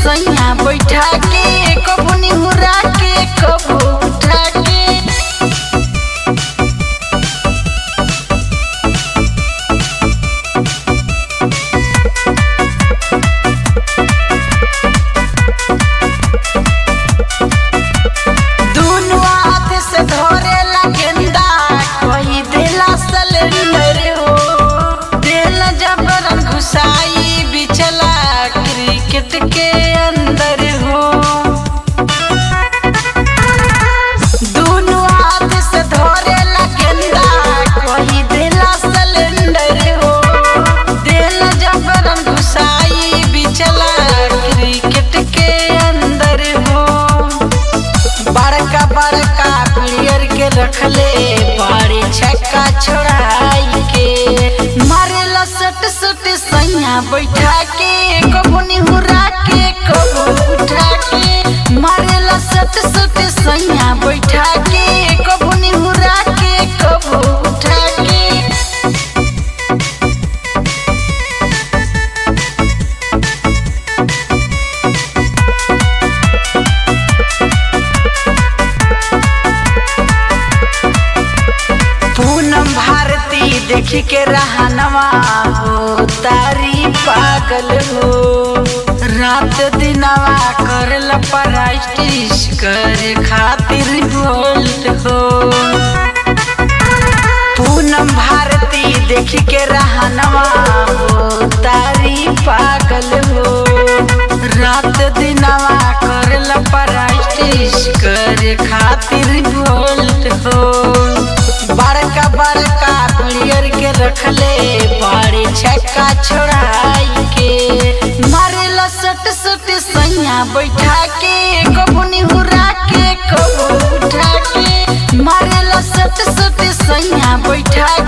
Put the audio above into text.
सैया बैठा के कबू निहुरा के कबू उठा के दुनु हाथ से धरेला गेंदा कही देला सिलेंडर हो देला जबरन घुसाई बिचला क्रिकेट के अंदर हो दुनु हाथ से धरेला गेंदा कही देला सिलेंडर हो देला जबरन घुसाई बिचला क्रिकेट के अंदर हो बड़का बड़का प्लेयर के रखले बड़े छक्का छोड़ाई के मारेला सट सट सैया बैठा के कबू निहुरा के कबू उठा के मारेला सट सट सैया बैठा के कबू निहुरा के कबू उठा के पूनम भारती देख के रहनवा हो तारी पागल हो रात दिनवा करल पराइटिस करे खातिर बोल्ट हो पूनम भारती देख के रहनवा हो तारी पागल हो रात दिनवा करल पराइटिस करे खातिर बोल्ट हो बड़का बड़का प्लेयर के रखले बड़े छक्का छोड़ाई के मारेला सट सट सैया बैठा के कबू निहुरा के कबू उठा के मारेला सट सट सैया बैठा